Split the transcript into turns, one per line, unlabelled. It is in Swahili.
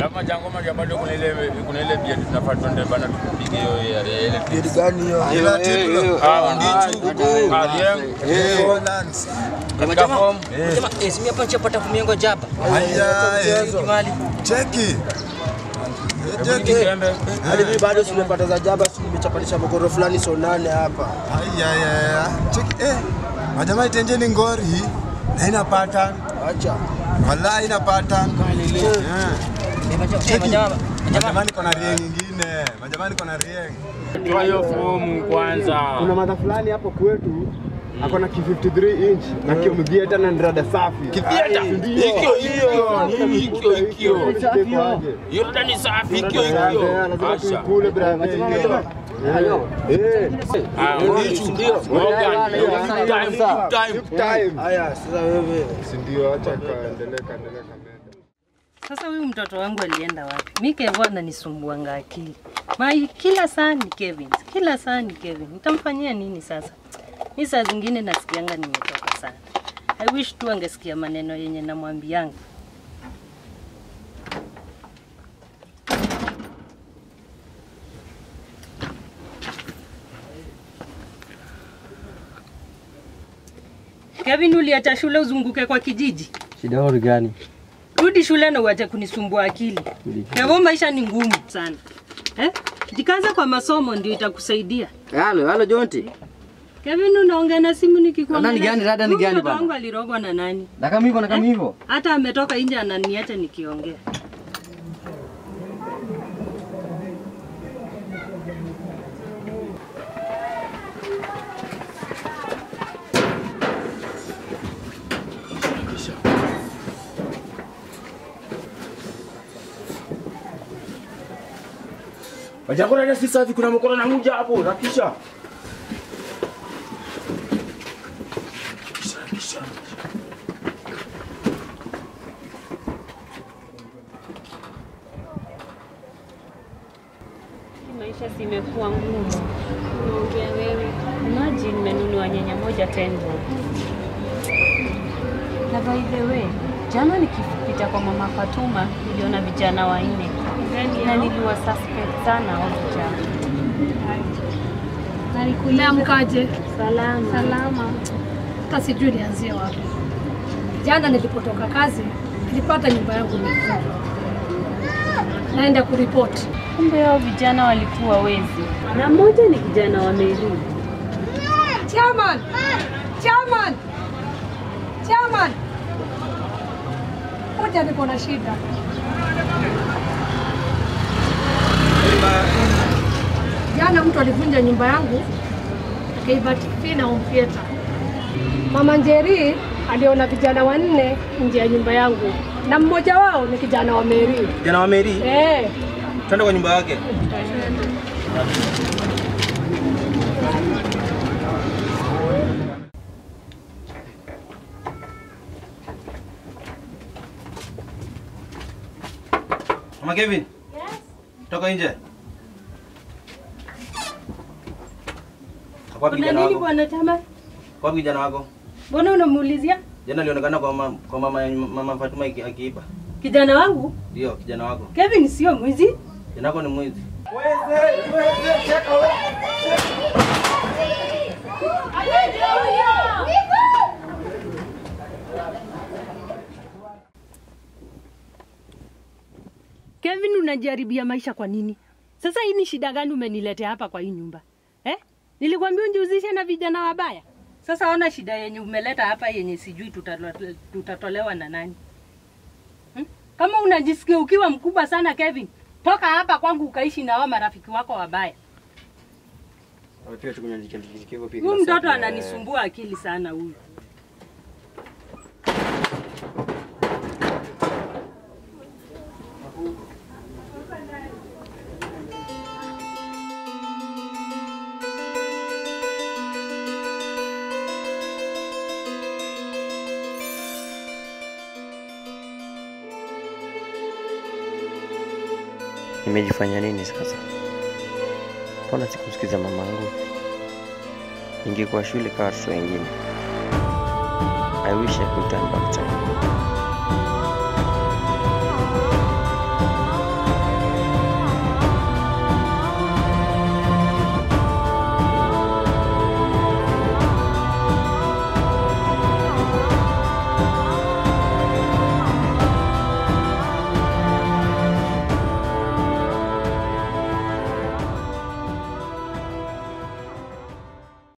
Alafu majangoma ya bado kuna ile kuna ile bia tunafaa tuende bana tupige hiyo ya ya ile
Bidi gani hiyo?
Ila tilo.
Ah, ndichu. Ah, Rieng.
Hollands.
Katika form.
Jamaa, eh, simi hapa nchapata kumiengo jaba.
Aya,
Kimali.
cheki. Cheki.
Kiembe.
Hadi mimi bado simepata za jaba, si nimechapanisha mokoro fulani so nane hapa.
Aya, aya. Cheki. Eh. Majamaa itenjeni ngori na ina pattern.
Acha.
Wallahi ina pattern. Yeah.
Eh, majamaa, eh, majamaa, majamaa.
Majamani kona rieng ingine. Majamani kona rieng.
Toa hiyo fomu kwanza.
Kuna madha fulani hapo kwetu ako na ki 53 inch na kiomgia tena ni rada safi.
Kiviata. Hikyo hikyo. Nini hikyo hikyo. Hiyo rada ni safi hikyo hikyo.
Lazima
Asha.
tuikule brother. Eh.
Ah, ndichu. Morgan. Time time.
Time.
Haya, sasa wewe.
Si ndio acha kaendelee kaendelee kamenda.
Sasa huyu mtoto wangu alienda wapi? Mi Kevo ananisumbuanga akili. Mai kila saa ni Kevin, kila saa ni Kevin. Nitamfanyia nini sasa? Mi saa zingine nasikianga nimetoka sana. I wish tu angesikia maneno yenye namwambianga. Kevin, uliacha shule uzunguke kwa kijiji?
Shida yao ni gani?
Rudi shule na uache kunisumbua akili. Hivyo maisha ni ngumu sana. Eh? Jikaza kwa masomo ndio itakusaidia.
Halo, halo Jonti.
Kevin unaongea na simu nikikuangalia.
Rada ni gani? Rada ni
Huyu
gani
mtoto
bana?
wangu alirogwa na nani?
Na kama hivyo na kama hivyo.
Hata ametoka nje ananiacha nikiongea.
Wajangona na si safi kuna mkono na muja hapo. Rakisha.
Maisha simekuwa ngumu. Unaongea wewe. Imagine nimenunua nyanya moja tenbo. Na by the way, jana nikipita kwa mama Fatuma niliona vijana wanne na niliwa suspect sana hao vijana.
Umeamkaje?
Salama.
Salama. Hata sijui nianzie wapi. Jana nilipotoka kazi nilipata nyumba yangu imefungwa. Naenda kuripoti.
Kumbe hao vijana walikuwa wezi, na mmoja ni kijana wa Meri.
Chairman! Chairman! Chairman! Kuja niko na shida. Jana mtu alivunja nyumba yangu akaiba TV na home theater. Mama Njeri aliona vijana wanne nje ya nyumba yangu na mmoja wao ni kijana wa Meri.
Kijana wa Meri,
Eh,
twende kwa nyumba yake. Mama Kevin. Yes. Toka nje. Kwa
Kuna
kijana
nini
wako?
bwana Tama?
Kwa kijana wako?
Mbona unamuulizia?
Jana alionekana kwa mama, kwa mama, mama Fatuma aki- akiiba.
Kijana wangu
Ndio, kijana wako.
Kevin sio mwizi.
Kijana wako ni mwizi.
Kevin, unajaribia maisha kwa nini? Sasa hii ni shida gani umeniletea hapa kwa hii nyumba eh? Nilikwambia unjihusishe na vijana wabaya. Sasa ona shida yenye umeleta hapa yenye sijui tutalo- tutatolewa na nani hmm? Kama unajisikia ukiwa mkubwa sana Kevin, toka hapa kwangu ukaishi na wao marafiki wako wabaya. Huyu mtoto ananisumbua akili sana huyu.
Nimejifanya nini sasa? Mbona sikumsikiza mamangu? Ningekuwa shule kama watoto wengine. I wish I could turn back time.